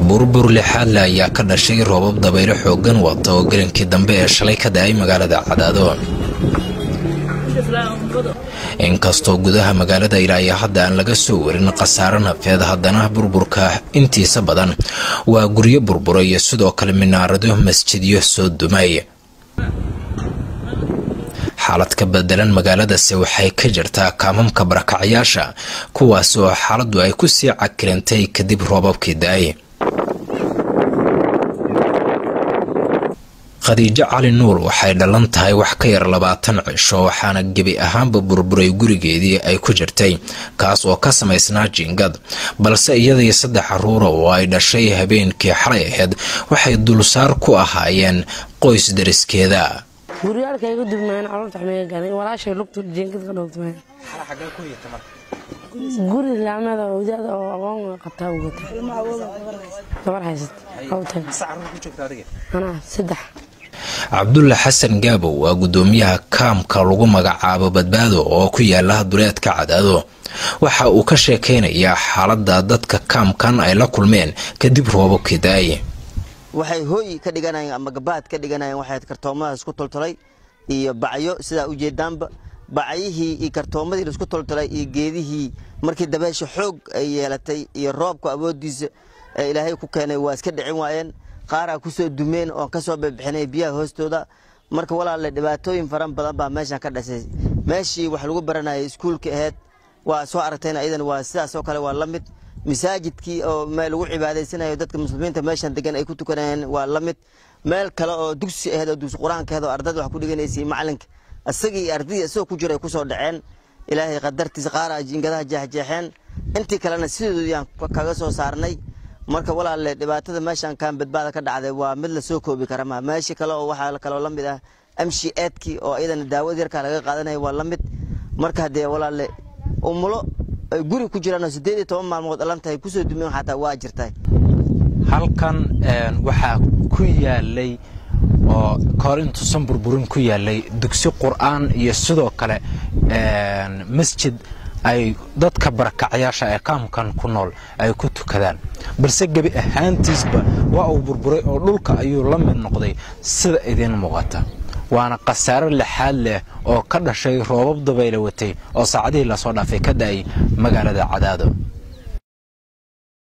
burbur lixaadle ayaa ka dhashay roobab dabaylo xooggan wata oo gelinkii dambe ee shalay ka da-ay magaalada cadaado inkastoo gudaha magaalada ilaayo hadda aan laga soo warin khasaaro nafeed haddana burburka intiisa badan waa guryo burbura iyo sidoo kale minaarado masjidyo soo dumay xaalad ka bedelan magaaladase waxay ka jirtaa kaamamka barakacyaasha kuwaas oo xaaladdu ay ku sii cakirantay kadib roobabkii da-ay khadiijo cali nuur waxay dhalan tahay wax ka yar labaatan cisho waxaana gebi ahaanba burburay gurigeedii ay ku jirtay kaas oo ka samaysnaa jiingad balse iyadii saddex caruura oo ay dhashay habeenkii xalay ahayd waxay dulsaar ku ahaayeen qoys dariskeeda guryaalkayga dubmaan caloolta xumeyga gaday walaashay lugtu jeengad ka dhowtmeen guri laamada wadaada oo aqoon qabtaa ugata gabar haysat anaa saddex cabdulla xasan gaabow waa guddoomiyaha kaamka lagu magacaabo badbaado oo ku yaala duleedka cadaado waxa uu ka sheekaynayaa xaaladda dadka kaamkan ay la kulmeen kadib roobabkii da-ay waxay hooy ka dhiganayeen ama gabaad ka dhiganayeen waxay kartoomadaas ku toltolay iyo bacyo sidaa ujeedaanba bacyihii iyo kartoomadii laisku toltolay iyo geedihii markii dabeesha xoog ay yeelatay iyo roobka awoodiisa ee ilaahay ku keenay waa iska dhicin waayeen qaaraa kusoo dumeen oon kasoo bixinay biyaha hoostooda marka walaalle dhibaatooyin faran badan baa meeshan ka dhashay meeshii wax lagu baranayay iskuulka aheyd waa soo aragtayna iyadan waa sidaasoo kale waa la mid masaajidkii oo meel lagu cibaadaysanayo dadka muslimiinta meeshan degan ay ku tukanayeen waa la mid meel kale oo dugsi aheyd oo dugsi qur-aanka aheyd oo ardada wax ku dhiganaysay macalinka isagii iyo ardadii isagoo ku jira ay kusoo dhaceen ilaahay qadartiisa qaaraa jiingadaha jeexjeexeen intii kalena sidoodiyaan kaga soo saarnay marka walaalle dhibaatada meeshan kaan badbaada ka dhacday waa mid la soo koobi kara ma meeshii kale oo waxaa kaloo la mid ah amshi eedkii oo iyadana daawad yarkaa laga qaadanaya waa la mid marka haddee walaalle umulo ay guri ku jiraan oo siddeed iyo toban maalmood dhalan tahay kusoo dumeen xataa waa jirtay halkan waxaa ku yaalay oo kahor intuusan burburin ku yaalay dugsi qur'aan iyo sidoo kale masjid ay dadka barakacyaasha ee kaamkan ku nool ay ku tukadaan balse gebi ahaantiisba waa uu burburay oo dhulka ayuu la mid noqday sida idiin muuqata waana khasaaro lixaad leh oo ka dhashay roobab dabayla watay oo saacadihii lasoo dhaafay ka da'ay magaalada cadaado